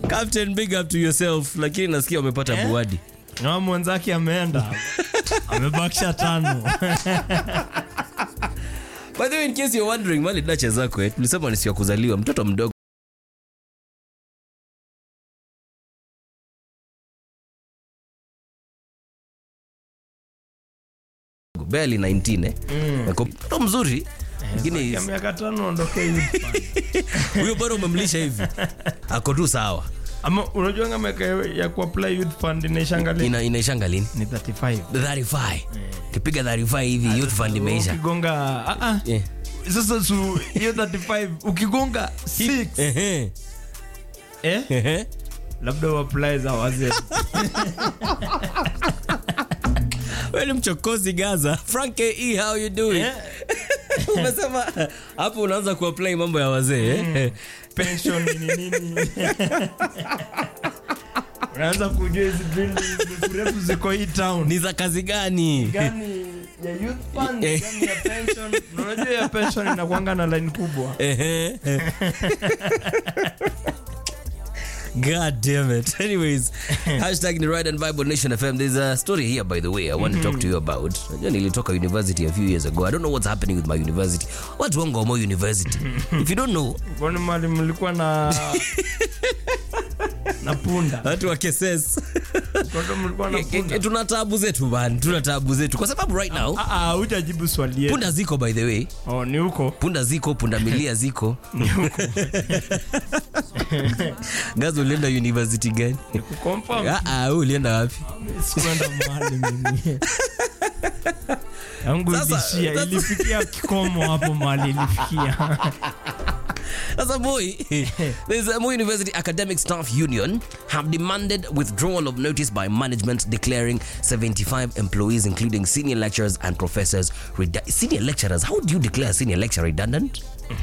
Captain, big up to yourself. Lakini nasikia umepata Eh? buadi. na mwenzake ameenda amebakisha tano By the way, in case you're wondering, mali dacha zako eh, tulisema ni siku ya kuzaliwa mtoto mdogo barely 19 eh. Ako mtoto mzuri lakini ya miaka tano ondoke youth fund. huyo bado umemlisha hivi ako tu sawa ama unajua nga miaka ya kuapply youth fund inaishangalia Ina, inaishanga lini ni 35 35 kipiga 35 hivi youth fund imeisha ukigonga ah, ah. Eh. sasa su hiyo 35 ukigonga 6 Ehe, eh ehe. labda uapply za wazee Wewe ni mchokozi gaza frank e how you doing Eh, umesema hapo unaanza kuapply mambo ya wazee eh? pension nini nini unaanza kujua hizi drill refu ziko hii town ni za kazi gani gani ya youth fund Eh. gani ya pension Na unajua ya pension inakuanga na line kubwa Ehe. God damn it. Anyways, hashtag ni Ride and Bible Nation FM. There's a story here, by the way, I want to talk to you about. Najua nilitoka university a few years ago. I don't know what's happening with my university. Watu wangu wamo university. If you don't know, kwani mali mlikuwa na na punda watu wa KSS. kwani mlikuwa na punda tuna taabu zetu man, tuna taabu zetu kwa sababu right now ah ah hujajibu swali yetu punda ziko by the way, oh ni huko punda ziko, punda milia ziko. ni huko Gazo ulienda university gani? kuconfirm Ah ah, wewe ulienda wapi? sikuenda mahali mimi yangu Sasa- ilishia sasa- ilifikia kikomo hapo mahali ilifikia Sasa boy, there's a Moi University Academic Staff Union have demanded withdrawal of notice by management declaring 75 employees, including senior lecturers and professors. redu- senior lecturers, how do you declare a senior lecturer redundant?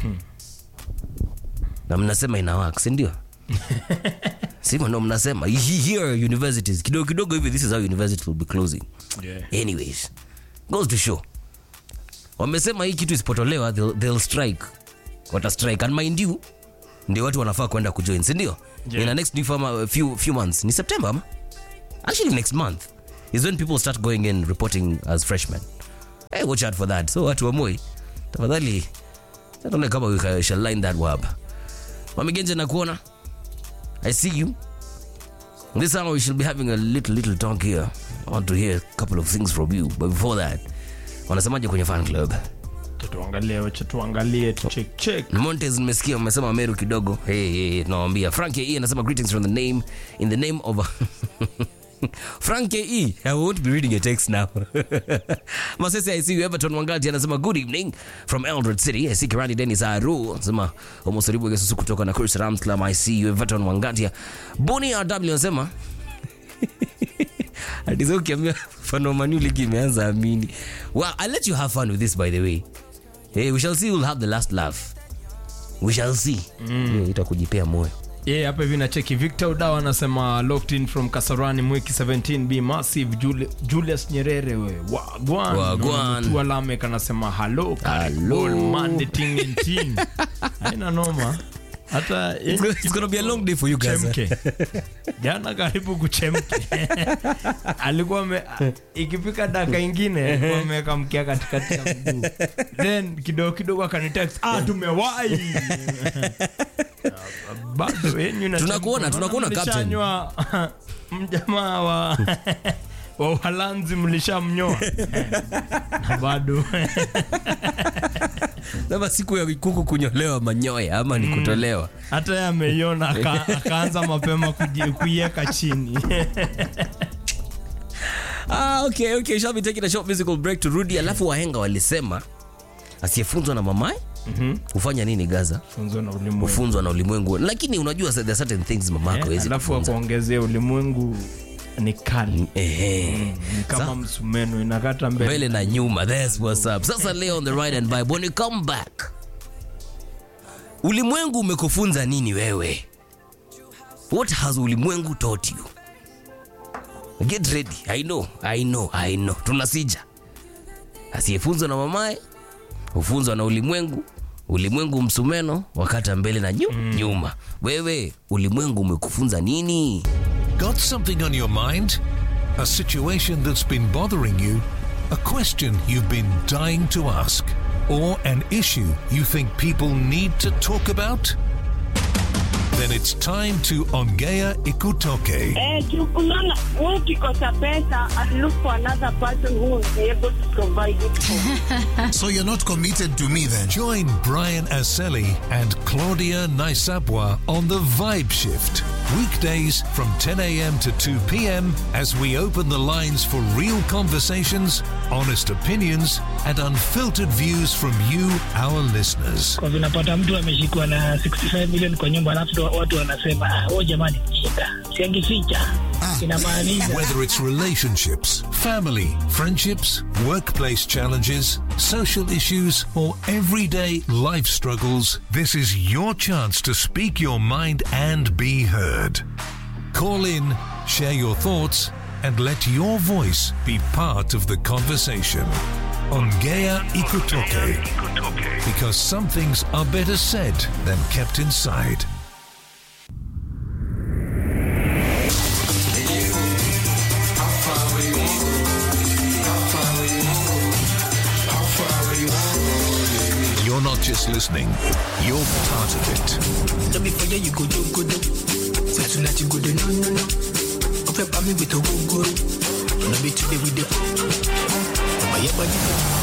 na mnasema ina work, si ndio? sima ndo mnasema He- here universities kidogo kidogo hivi this is how university will be closing anyways goes to show wamesema hii kitu isipotolewa they'll, they'll strike wata strike and mind you ndio watu wanafaa kwenda kujoin sindio Yeah. in the next new form, few, few months ni september ama? actually next month is when people start going in reporting as freshmen hey, watch out for that so watu wamoi tafadhali tuone kama we ca- shall line that wab wamegenje na kuona i see you this hour we shall be having a little little talk here i want to hear a couple of things from you but before that wanasemaje kwenye fan club tuangalie wacha tuangalie tucheck check Montes nimesikia umesema Meru kidogo. Hey, hey, hey, nawambia Frank E anasema greetings from the name in the name of Frank E. I won't be reading your text now. Masese I see you Everton Wangati anasema good evening from Eldred City. I see Kirani Dennis Aru anasema Omosoribu Yesusu kutoka na Chris Rams Club. I see you Everton Wangati. Boni RW anasema Atizo ukiambia mfano Manu ligi imeanza amini. Well, I'll let you have fun with this by the way. Hey, we shall see who'll have the last laugh. We shall see. Mm. Itakujipea moyo. ye hapa hivi nacheki victor udawa anasema locked in from kasarani mwiki 17b massive Juli, julius nyerere we wagwan Wagwan. tu alamek anasema halo Hello. mandetingentin aina noma hata It's gonna, it's gonna be a long day for you guys. chemke jana karibu kuchemke alikuwa ame, ikifika daka ingine alikuwa ameweka mkia katikati ya mguu then kidogo kidogo akanitext ah tumewai bado yenyu na Tunakuona, chemka. tunakuona, Naona captain. mlishanywa mjamaa wa wa uhalanzi mlishamnyoa na bado Sasa siku ya kuku kunyolewa manyoya ama ni kutolewa. hata yeye ameiona aka- akaanza mapema kuji- kuiweka chini Ah, okay, okay. Shall be taking a short musical break to Rudi. Alafu wahenga walisema asiyefunzwa na mamaye hufanya nini Gaza? funzo na ulimwengu Hufunzwa na ulimwengu. Lakini unajua there are certain things mamako Eh, hawezi alafu kufunza. akuongezea ulimwengu ni kali Ehe. ni kama msumeno inakata mbele mbele na nyuma that's what's up sasa leo on the ride and vibe when you come back ulimwengu umekufunza nini wewe what has ulimwengu taught you get ready i know i know i know tunasija asiyefunzwa na mamaye hufunzwa na ulimwengu ulimwengu msumeno wakata mbele na nyu, nyuma wewe ulimwengu umekufunza nini Got something on your mind? A situation that's been bothering you? A question you've been dying to ask? Or an issue you think people need to talk about? Then it's time to Ongea Ikutoke. Eh, unaona wewe ukikosa pesa and look for another person who will be able to provide it for. So you're not committed to me then? Join Brian Aseli and Claudia Naisabwa on the Vibe Shift. Weekdays from 10 a.m. to 2 p.m. as we open the lines for real conversations, honest opinions, and unfiltered views from you, our listeners. kwa vinapata mtu ameshikwa na 65 million kwa nyumba alafu ndo watu wanasema "Ah, oh jamani shida siangificha inamaanisha Whether it's relationships, family, friendships, workplace challenges, social issues, or everyday life struggles, this is your chance to speak your mind and be heard. Call in, share your thoughts, and let your voice be part of the conversation. On Gaia Ikutoke. Because some things are better said than kept inside. You're not just listening, you're part of it. No be for you, you go do good. Say tonight you go do no no no. Open pa me with a go go. No be today with the. But yeah, but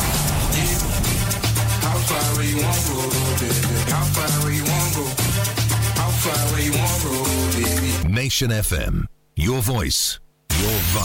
How far where you want go, baby? How far where you want go? How far where you want go, baby? Nation FM. Your voice, your vibe.